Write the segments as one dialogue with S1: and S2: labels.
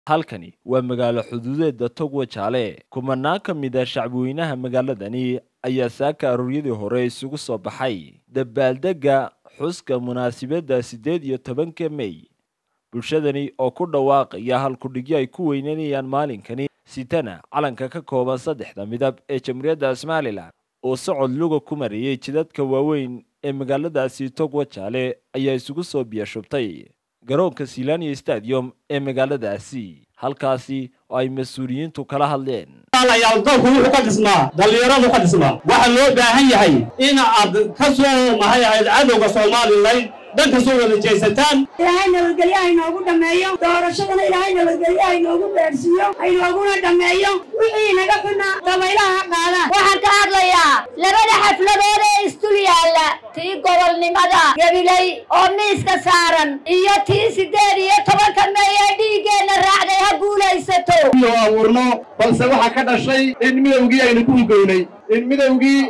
S1: halkani waa magaalo xuduudeeda togwa jaale kumanaan ka mid a shacbweynaha magaaladani ayaa saaka arooryadii hore isugu soo baxay dabaaldegga xuska munaasabadda siddeed iyo tobanka mey bulshadani oo ku dhawaaqaya halkudhigyo ay ku weynanayaan maalinkani sitana calanka ka kooban saddexda midab ee jamhuuriyadda somalilan oo socod luga ku marayay jidadka waaweyn ee magaaladaasi togwa jaale ayaa isugu soo biyashubtay garoonka silania stadium ee magaaladaasi halkaasi oo ay mas-uuliyiintu kala hadleen
S2: dalku wuxuu ka dhismaa dhallinyaradu ka dhismaa waxaa loo baahan yahay in aad ka soo mahay ahayd cadowga somalilan dhanka soo wada jeesataan
S3: ilaahay nabadgelyo haynoogu dhammeeyo doorashadana ilaahay nabadgelyo haynoogu gaadhsiiyo haynooguna dhammeeyo wixii naga xuna dabaylaha ha qaadaan
S4: waxaan ka hadlayaa labada xafladood ee isdul yaalla tii gobolnimada gabilay oo miiska saaran iyo tii siddeed iyo tobanka mey ee dhiiggeenna raacday ha guulaysato
S5: iyo abuurno balse waxaa ka dhashay in midowgii aynu ku hugoynay in midowgii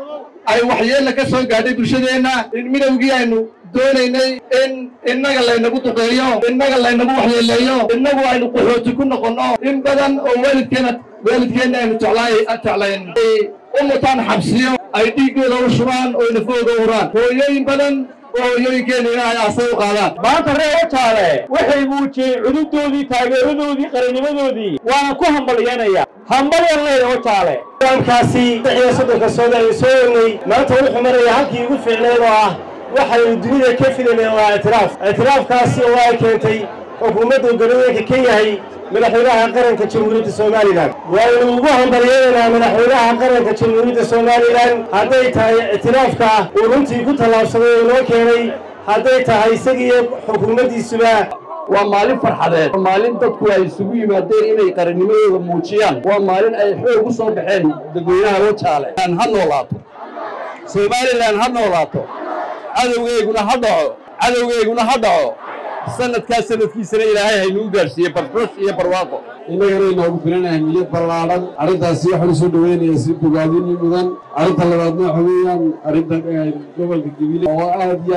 S5: ay waxyeella ka soo gaadhay bulshadeenna in midowgii aynu doonaynay in innaga laynagu duqeeyo innaga laynagu waxyeeleeyo innagu aynu qaxooti ku noqonno in badan oo waalidkeena waalidkeenna aynu jeclayn ay u mutaan xabsiyo ay dhiiggooda u shubaan oo nafooga uraan hooyooyin badan oo hooyooyinkeenna ay aasay u qaadaan
S2: maanta reer wajaale waxay muujiyeen cududoodii taageeradoodii qarinimadoodii waana ku hambalyanaya hambalyan leeda wajaale kaasi iyo soddonka sooda ay soo egnay maanta wuxuu maraya halkii ugu fiicneed oo ah waxaynu dunida ka filayneen waa ictiraaf ictiraafkaasi oo ay keentay xukuumaddu galooyinka ka yahay madaxweynaha qaranka jamhuuriyadda somalilan waynu ugu hambalyeynaynaa madaxweynaha qaranka jamhuuriyadda somalilan hadday tahay ictiraafka uu runtii ku tallaabsaday oo inoo keenay hadday tahay isagiiyo xukuumaddiisuba
S5: waa maalin farxadeed maalin dadku ay isugu yimaadeen inay qarannimadooda muujiyaan waa maalin ay xoog u soo baxeen dadweynaha wajaale ha noolaato somalilan ha noolaato cadowgeyguna ha dhaco cadowgeyguna ha dhaco sanadkaas sanadkiisana ilaahay haynuu gaadhsiiye barbash iyo barwaaqo
S6: innagana inoogu filan ahmiyad ballaadhan arrintaasi waxaan usoo dhoweynayaa si bogaadini mudan arrinta labaadna waxa weeyaan arrinta gobolka gebile oo aad iyo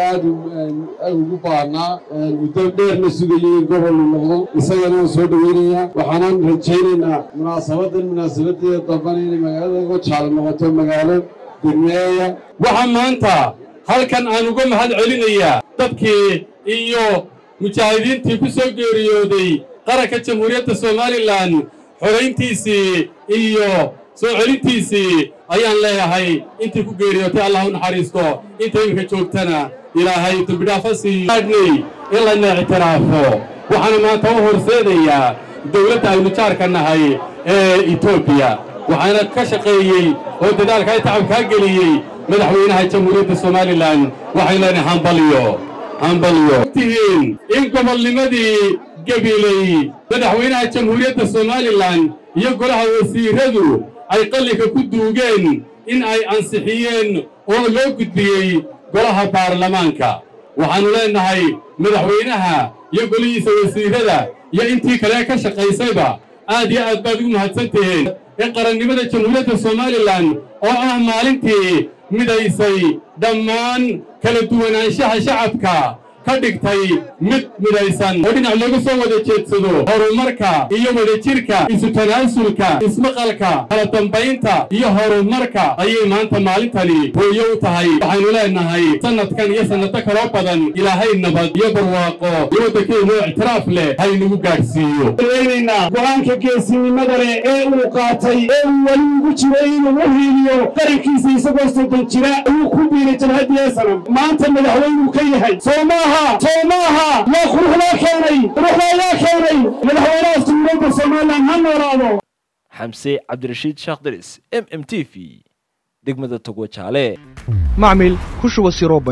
S6: aad ugu baahnaa muddo dheerna sugayay in gobol uu noqdo isagana waan soo dhoweynayaa waxaanan rajaynaynaa munaasabadan munaasabadeeda dambana inay magaalada wajaale noqoto magaalo degmeeya
S2: waxaa maanta halkan aan uga mahad celinayaa dadkii iyo mujaahidiintii ku soo geeriyooday qaranka jamhuuriyadda somalilan xorayntiisii iyo soo celintiisii ayaan leeyahay intii ku geeriyootay allah u naxariisto inta iminka joogtana ilaahay dembidhaafa siiyaadhnay in layna ictiraafo waxaana maanta u horseedayaa dawladda aynu jaarka nahay ee etoobiya waxaana ka shaqeeyey oo dadaalkaa tacabkaa geliyey madaxweynaha jamhuuriyadda somalilan waxay leenahay hambalyo hambalyo tihiin in gobolnimadii gabiley madaxweynaha jamhuuriyadda somalilan iyo golaha wasiiradu ay qalliga ku duugeen in ay ansixiyeen oo loo gudbiyey golaha baarlamaanka waxaannu leennahay madaxweynaha iyo golihiisa wasiirada iyo intii kale ka shaqaysayba aad iyo aad baad ugu mahadsan tihiin in qarannimada jamhuuriyadda somalilan oo ah maalintii midaysay dhammaan kala duwanaanshaha shacabka ka dhigtay mid midaysan oo dhinac looga soo wada jeedsado horumarka iyo wadajirka isu tanaasulka ismaqalka kala dambaynta iyo horumarka ayay maanta maalintani hooyo u tahay waxaynu leennahay sannadkan iyo sannado kaloo badan ilaahay nabad iyo barwaaqo iyo waddankeenoo ictiraaf leh haynugu gaadhsiiyo
S5: weynaynaa go-aanka geesinimada leh ee uu qaatay ee uu weli ugu jiray inuu u hiiliyo qarankiisa isagoo soddon jira ayuu ku biiray jabhadii sanam maanta madaxweynuu ka yahay soo maaha soo maaha yaa quruxdaa keenay quruxdaa yaa keenay madaxweynaha jamhuuriyadda somalilan ha noolaado
S1: xamse cabdirashiid sheekh daris m m t v degmada togwa jaale
S7: macmil ku shuba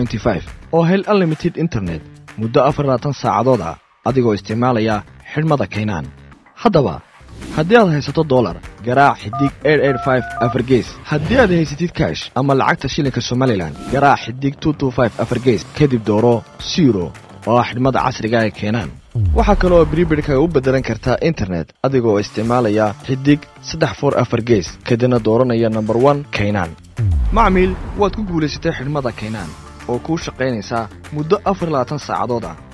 S7: oo hel unlimited internet muddo afar labaatan saacadood ah adigoo isticmaalaya xidhmada kaynaan haddaba haddii aad haysato dolar garaac xidig afargees haddii aad haysatid kaash ama lacagta shilinka somalilan garaac xidig afargees kadib dooro siro oo ah xidhmada casriga ee keenaan waxaa kale oo bribirhkaga u beddelan kartaa internet adigoo isticmaalaya xidig saddex for afar gees kadibna dooranaya nomber one kaynaan macmiil waad ku guulaysatay xidhmada kaynaan oo kuu shaqaynaysaa muddo afar labaatan saacadood ah